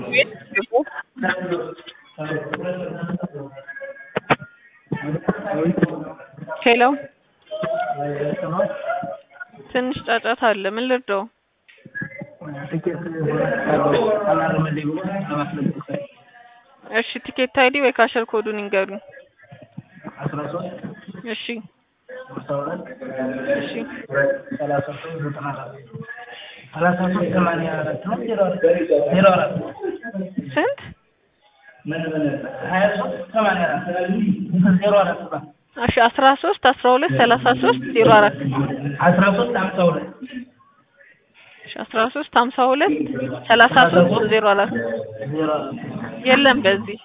ቤት ግቡ። ሄሎ ትንሽ ጫጫታ አለ። ምን ልርዳው? ትኬት አላረመልኝ ብሎ ለማስለቀቅ እሺ ቲኬት አይዲ ወይ ካሸር ኮዱን ይንገሩኝ። አስራ ሶስት እሺ አስራ ሁለት እሺ ሰላሳ ሶስት ዘጠና አራት ሰላሳ ሶስት ሰማንያ አራት ነው ዜሮ አራት ዜሮ አራት ስንት? ሀያ ሶስት ሰማንያ አራት ዜሮ አራት ነው እሺ አስራ ሶስት አስራ ሁለት ሰላሳ ሶስት ዜሮ አራት አስራ ሶስት ሀምሳ ሁለት እሺ አስራ ሶስት ሀምሳ ሁለት ሰላሳ ሶስት ዜሮ አራት ዜሮ አራት የለም በዚህ